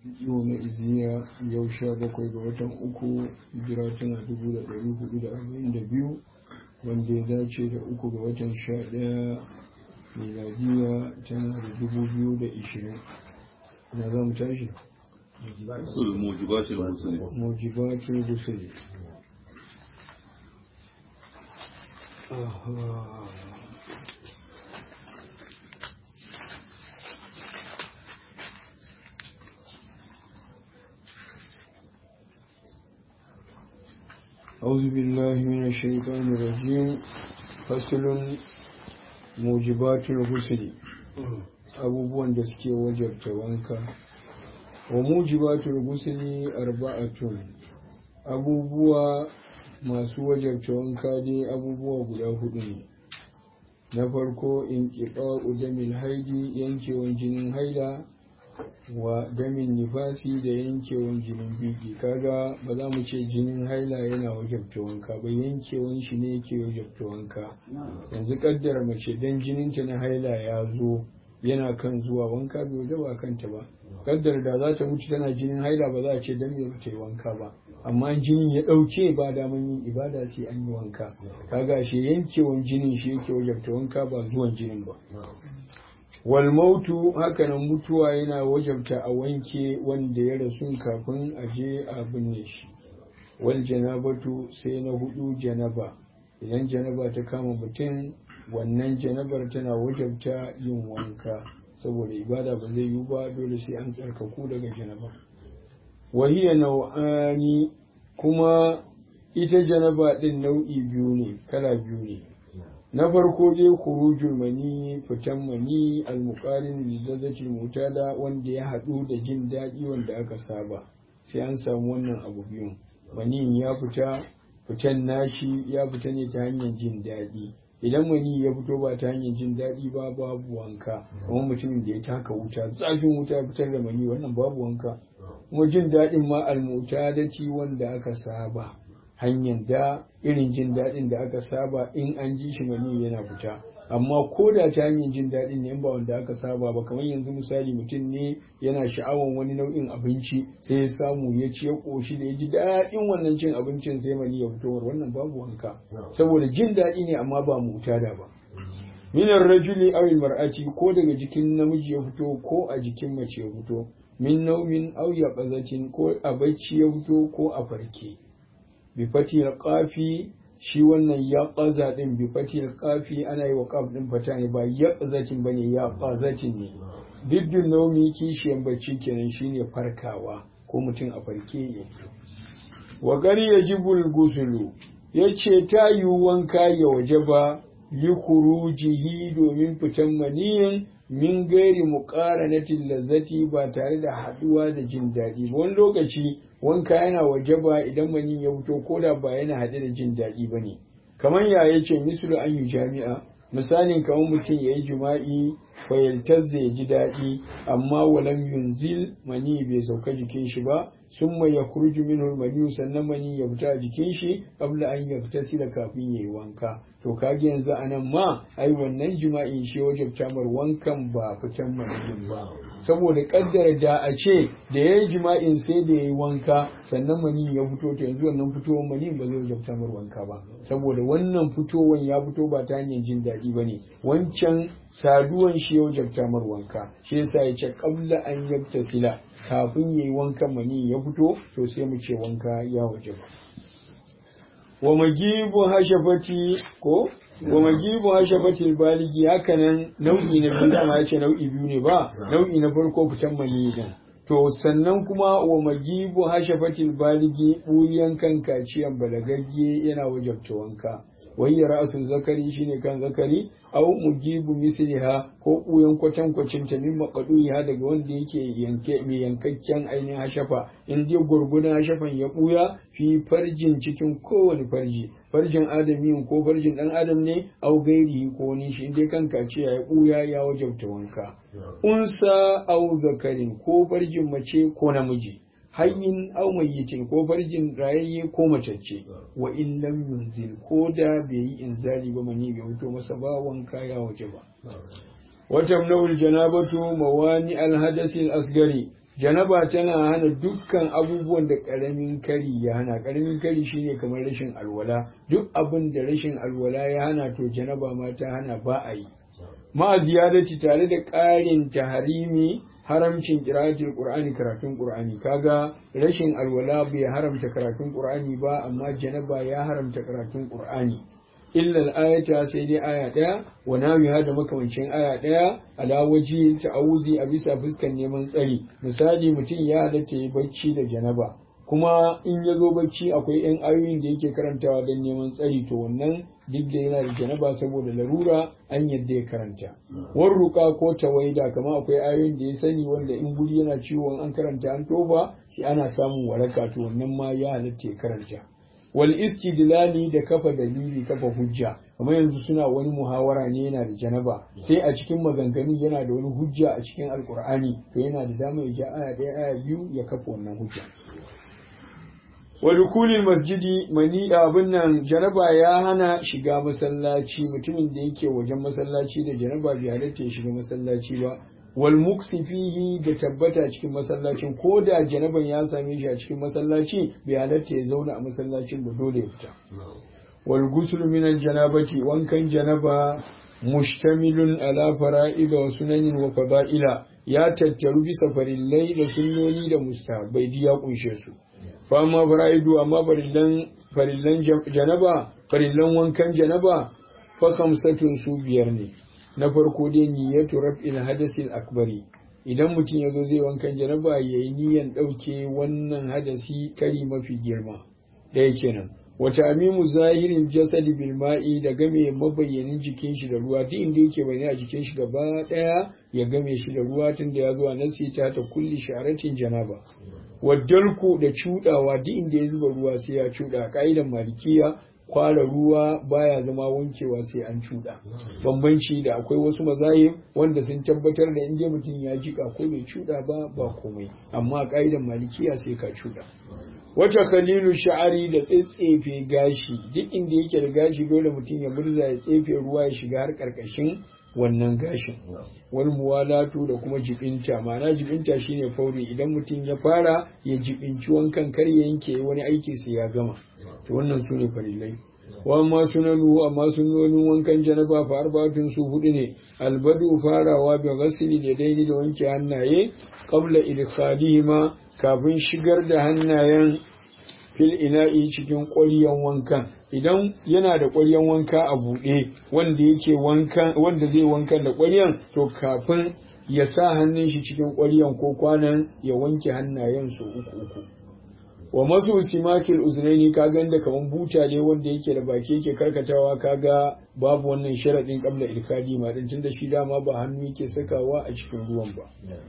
yau na iziya yau sha bakwai ga watan uku hijira tana dubu da ɗari hudu da arba'in da biyu wanda ya dace da uku ga watan sha ɗaya miladiya tana da dubu biyu da ishirin na za mu tashi mujibatul muslim mujibatul gusuli أعوذ بالله من الشيطان الرجيم فصل موجبات الغسل abubuwan da suke wajabta wanka wa mujibatul gusli arba'atun abubuwa masu wajabta wanka dai abubuwa guda hudu ne na farko in ƙiƙa damin haidi yankewan jinin haila wa damin nifasi da yankewan jinin biki kaga ba za mu ce jinin haila yana wajabta wanka ba yankewan shi ne yake wajabta wanka yanzu kaddara mace dan jininta na haila ya zo yana kan zuwa wanka bai waje ba kanta ba kaddara da za ta mutu tana jinin haila ba za a ce dan me ba ta yi wanka ba amma jinin ya ɗauke ba daman yin ibada sai an yi wanka kaga shi yankewan jinin shi yake wajabta wanka ba zuwan jinin ba wal mautu hakanan mutuwa yana wajabta a wanke wanda ya rasu kafin a je a binne shi wal janabatu sai na hudu janaba idan janaba ta kama mutum wannan janabar tana wajabta yin wanka saboda ibada ba zai yi ba dole sai an tsarkaku daga janaba wahiya nau'ani kuma ita janaba din nau'i biyu ne kala biyu ne na farko dai khurujul mani fitan mani almuqarin lizzatil mutada wanda ya haɗu da jin daɗi wanda aka saba sai an samu wannan abu biyun mani ya fita fitan nashi ya fita ne ta hanyar jin daɗi idan mani ya fito ba ta hanyar jin daɗi ba babu wanka kuma mutumin da ya taka wuta zafin wuta ya fitar da mani wannan babu wanka kuma jin daɗin ma almutadati wanda aka saba hanyar da irin jin daɗin da aka saba in an ji shi mani yana fita amma ko da ta hanyar jin daɗin ne ba wanda aka saba ba kamar yanzu misali mutum ne yana sha'awan wani nau'in abinci sai ya samu ya ci ya ƙoshi da ya ji daɗin wannan cin abincin sai mani ya fito wannan babu wanka saboda jin daɗi ne amma ba mutada ba minar rajuli aw mar'ati ko daga jikin namiji ya fito ko a jikin mace ya fito min naumin aw yaqazatin ko a bacci ya fito ko a farke bi fatil qafi shi wannan ya qaza din bi fatil qafi ana yi wa qaf din fata ne ba ya qazatin bane ya qazatin ne diddin naumi kishiyan bacci kenan shine farkawa ko mutum a farke ya wa gari yajibul gusulu yace ta yi wanka ya wajaba li khurujihi domin fitan maniyin min gairi muqaranatil lazzati ba tare da haduwa da jin daɗi ba wani lokaci wanka yana wajaba idan manin ya fito ko da ba yana haɗe da jin daɗi ba ne kamar ya yace mislu an yi jami'a misalin kamar mutum ya yi jima'i fayaltazza ya ji daɗi amma walam yunzil mani bai sauka jikin shi ba sun mai ya kurju minhu mani sannan mani ya fita a jikin shi kabla an ya fita sila kafin ya yi wanka to kage yanzu a nan ma ai wannan jima'in shi wajen tamar wankan ba fitan maniyin ba saboda kaddara da a ce da ya yi jima'in sai da ya yi wanka sannan mani ya fito to yanzu wannan fitowar mani ba zai wajen tamar wanka ba saboda wannan fitowar ya fito ba ta hanyar jin daɗi ba ne wancan saduwan shi ya wajen tamar wanka shi yasa ya ce kabla an yabta sila kafin ya yi wankan mani ya fito to sai mu ce wanka ya waje ba wa magibu hashafati ko wa magibu hashafati baligi hakanan nau'i na biyu dama yace nau'i biyu ne ba nau'i na farko fitan mani din to sannan kuma wa magibu hashafati baligi buyan kan kaciyan balagagge yana wajabta wanka wayya ra'asul zakari shine kan zakari aw mujibu misliha ko buyan kwatan kwacin ta min maqduha daga wanda yake yanke mai yankakken ainihin hashafa in dai gurgudan hashafan ya buya fi farjin cikin kowane farji farjin adami ko farjin dan adam ne au gairi ko ni shi dai kan kaciya ya buya ya wajabta wanka unsa au zakarin ko farjin mace ko namiji hayyin aw mayyitin ko farjin rayayye ko macece wa in lam yunzil ko da bai yi inzali ba mani bai fito masa ba wanka ya waje ba wata nawul janabatu mawani alhadasi asgari janaba tana hana dukkan abubuwan da karamin kari ya hana karamin kari shine kamar rashin alwala duk abin da rashin alwala ya hana to janaba ma ta hana ba a yi ma ziyadati tare da ƙarin taharimi haramcin qira'atul qur'ani karatun qur'ani kaga rashin alwala bai haramta karatun qur'ani ba amma janaba ya haramta karatun qur'ani illa al-ayata sai dai aya daya wa nawiha da makamancin aya daya ala waji ta'awuzi a bisa fuskan neman tsari misali mutum ya halatta yi bacci da janaba kuma in ya zo bacci akwai yan ayoyin da yake karantawa don neman tsari to wannan duk da yana da janaba saboda larura an yadda ya karanta warruka ko tawaida kama akwai ayoyin da ya sani wanda in guri yana ciwon an karanta an tofa sai ana samun waraka to wannan ma ya halatta ya karanta wal istidlali da kafa dalili kafa hujja kamar yanzu suna wani muhawara ne yana da janaba sai a cikin maganganun yana da wani hujja a cikin alkur'ani to yana da dama ya ja aya ɗaya aya biyu ya kafa wannan hujja wa dukulil masjidi mani abin nan janaba ya hana shiga masallaci mutumin da yake wajen masallaci da janaba bai halatta ya shiga masallaci ba wal muksi fihi da tabbata cikin masallacin ko da janaban ya same shi a cikin masallaci bai halatta ya zauna a masallacin ba dole ya fita wal ghusl min al janabati wankan janaba mushtamilun ala fara'id wa sunanin wa fada'ila ya tattaru bisa farillai da sunnoni da mustahabbai ya kunshe su fa ma fara'idu amma farillan farillan janaba farillan wankan janaba fa khamsatun su biyar ne na farko dai niyyatu raf'il hadasil akbari idan mutum ya zo zai wankan janaba yayi niyyan dauke wannan hadasi kari mafi girma ɗaya kenan wata amimu zahirin jasadi bil ma'i da game mabayyanin jikin shi da ruwa duk inda yake bane a jikin shi gaba daya ya game shi da ruwa tun da ya zuwa nasi ta ta kulli sharatin janaba waddalku da cudawa duk inda ya zuba ruwa sai ya cuda ka'idan malikiya kwara ruwa baya zama wankewa sai an cuda bambanci da akwai wasu mazahib wanda sun tabbatar da inda mutum ya jika ko bai cuda ba ba komai amma ka'idan malikiya sai ka cuda wata khalilu sha'ari da tsetsefe gashi duk inda yake da gashi dole mutum ya murza ya tsefe ruwa ya shiga har karkashin wannan gashin wal muwalatu da kuma jibinta ma'ana jibinta shine fauri idan mutum ya fara ya jibinci wankan kar ya yanke wani aiki sai ya gama to wannan su ne farilai wa amma sunanu amma sunonin wankan janaba fa arba'atun su hudu ne albadu farawa bi ghasli da daini da wanke hannaye qabla idkhalihima kafin shigar da hannayen fil ina'i cikin ƙwaryan wankan idan yana da ƙwaryan wanka a buɗe wanda yake wankan wanda zai wankan da ƙwaryan to kafin ya sa hannun shi cikin ƙwaryan ko kwanan ya wanke hannayen su uku uku wa masu simakil uzunaini ka da kaman buta ne wanda yake da baki yake karkatawa kaga babu wannan sharadin kabla ilkadi ma din tunda shi dama ba hannu yake sakawa a cikin ruwan ba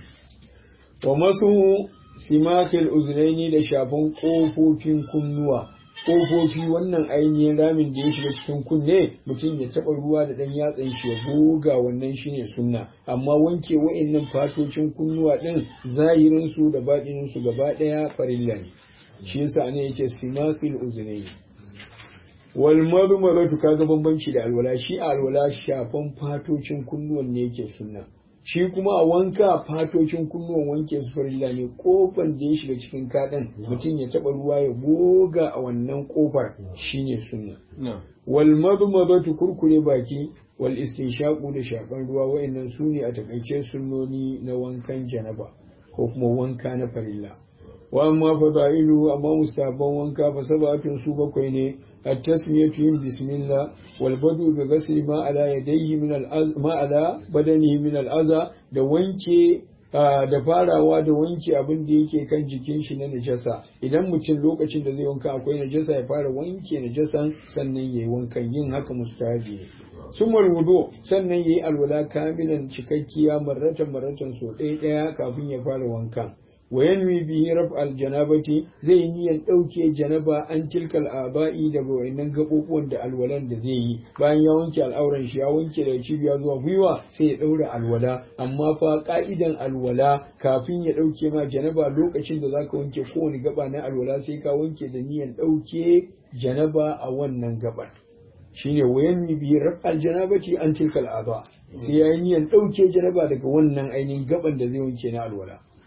wa masu simakil uzunaini da shafan kofofin kunnuwa kofofi wannan ainihin ramin da ya shiga cikin kunne mutum ya taɓa ruwa da ɗan yatsan shi ya goga wannan shine sunna amma wanke wa'annan fatocin kunnuwa ɗin zahirin su da baɗinin su gaba ɗaya farilla ne shi yasa ne yace simakil uzunaini wal madmaratu kaga bambanci da alwala shi alwala shafan fatocin kunnuwan ne yake sunna shi kuma a wanka fatocin kunnuwan wanke su farilla ne kofar da ya shiga cikin kaɗan mutum ya taɓa ruwa ya goga a wannan kofar shine sunna wal madmadatu kurkure baki wal istinshaqu da shakan ruwa wayannan su ne a takaice sunnoni na wankan janaba ko kuma wanka na farilla wa amma fadailu amma mustahabban wanka fa sabatun su bakwai ne التسمية بسم الله والبدء بغسل ما على يديه من ما على بدنه من الأذى da wanke da farawa da wanke abin da yake kan jikin shi na najasa idan mutum lokacin da zai wanka akwai najasa ya fara wanke najasan sannan yayi wankan yin haka mustahabi ne sumar wudu sannan yayi alwala kamilan cikakkiya marratan marratan so ɗaya ɗaya kafin ya fara wankan wa yanwi bihi raf al janabati zai niyan dauke janaba an tilkal aba'i daga wayannan gabubuwan da alwalan da zai yi bayan ya wanke al'auran shi ya wanke daga cibiya zuwa gwiwa sai ya daura alwala amma fa ka'idan alwala kafin ya dauke ma janaba lokacin da zaka wanke kowane gaba na alwala sai ka wanke da niyan dauke janaba a wannan gabar shine wayanni bihi raf al janabati an tilkal aba sai ya yi niyan dauke janaba daga wannan ainihin gaban da zai wanke na alwala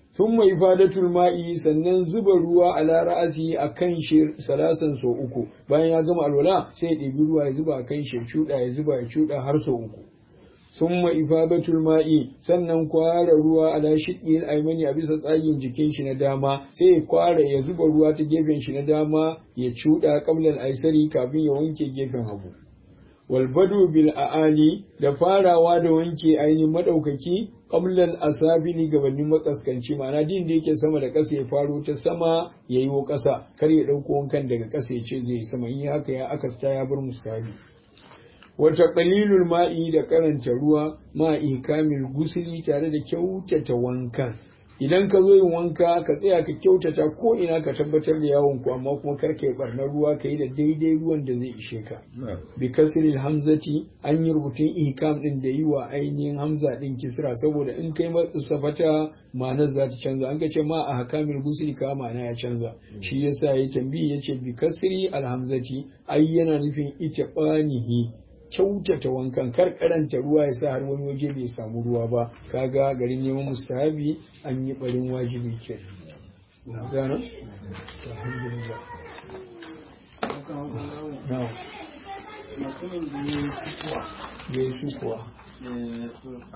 sun mai fadatul ma'i sannan zuba ruwa a ra'asi a kan shi salasan sau uku bayan ya gama alwala sai ya ɗebi ruwa ya zuba a kan shi cuɗa ya zuba ya cuɗa har sau uku sun mai fadatul ma'i sannan kwara ruwa a lashiƙin aimani a bisa tsagin jikin shi na dama sai ya kwara ya zuba ruwa ta gefen shi na dama ya cuɗa kamlan aisari kafin ya wanke gefen hagu walbadu bil a'ali da farawa da wanke ainihin madaukaki qablan asabili gabanin makaskanci ma'ana din da yake sama da ƙasa ya faro ta sama ya yi wa ƙasa kar ya ɗauko wankan daga ƙasa ya ce zai sama in haka ya akasta ya bar mustahabi wata qalilul ma'i da karanta ruwa ma'i kamil gusuli tare da kyautata wankan idan ka zo yin wanka ka tsaya ka kyautata ko ina ka tabbatar da yawon ku amma kuma kar ka yi barnar ruwa ka yi da daidai ruwan da zai ishe ka bi kasril hamzati an yi rubutun ihkam din da yi wa ainihin hamza din kisra saboda in kai safata ma'anar za ta canza an ka ce ma a hakamil gusri ka ma'ana ya canza shi yasa ya tambayi ya ce bi kasri alhamzati ai yana nufin ita banihi kyautata wankan kar karanta ruwa ya sa har wani waje bai samu ruwa ba kaga garin neman mustahabi an yi barin wajibi ke gano alhamdulillah mutumin da ya yi ya yi sukuwa